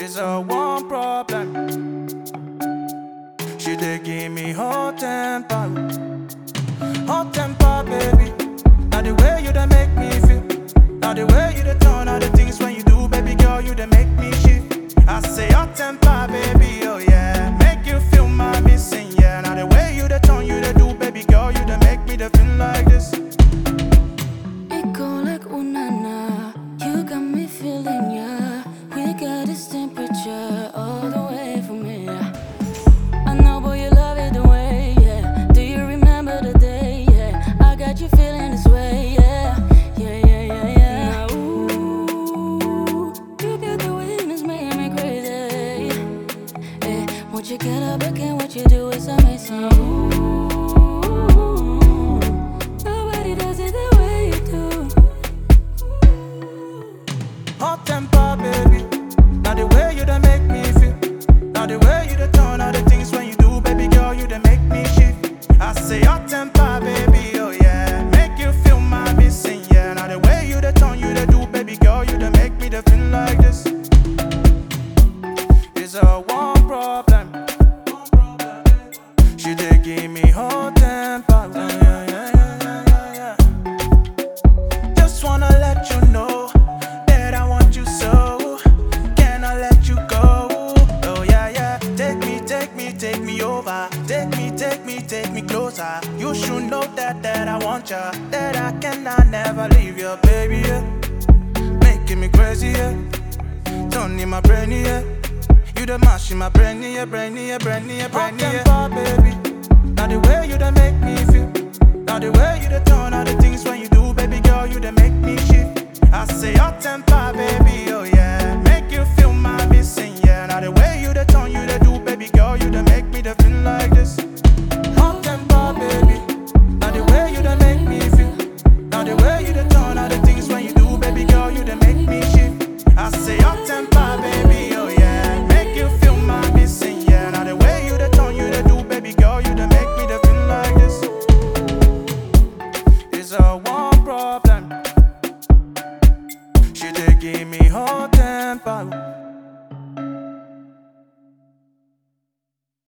It's a one problem. She dey give me hot temper, hot temper, baby. Now the way you dey make me feel, now the way you dey turn, all the things when you do, baby girl, you dey make me shift. I say hot temper, baby, oh yeah, make you feel my missing, yeah. Now the way you dey turn, you dey do, baby girl, you dey make me dey feel like this. It go like ooh na na. You got me feeling ya. We got this temperature all the way from here. I know, boy, you love it the way, yeah. Do you remember the day, yeah? I got you feeling this way, yeah. Yeah, yeah, yeah, yeah. Now, ooh, you got the weakness making me crazy. Hey, won't you get up again? What you do is amazing. Ooh, nobody does it the way you do. Hot temper, baby. Now the way you dey make me feel. Now the way you dey turn all the things when you do, baby girl, you dey make me shift. I say hot temper, baby, oh yeah. Make you feel my missing, yeah. Now the way you dey turn, you dey do, baby girl, you dey make me dey feel like this. It's a one problem. She dey give me hot temper, yeah, yeah, yeah, yeah, yeah, yeah. Just wanna let you know that I want you so. Can I let you go? Oh yeah, yeah. Take me, take me, take me over. Take me, take me, take me closer. You should know that that I want ya. That I cannot never leave you, baby. Yeah. Making me crazy, yeah. Turning my brain, yeah. You the mash in my brain, yeah, brain, yeah, brain, yeah, brain, yeah. baby. Now the way you done make me feel. Now the way you done turn all the things when you do, baby girl, you done make me shift. I say hot temper, baby, oh yeah. Make you feel my missing, yeah. Now the way you done turn, you done do, baby girl, you done make me done feel like this. Hot temper, baby. Now the way you done make me feel. Now the way you done turn all the things when you do, baby girl, you done make me shift. I say hot temper, baby, oh yeah. Make you feel my missing, yeah. Now the way you done turn, you done do, baby girl, you done make me done feel like this. It's a one problem. She dey give me hot temper.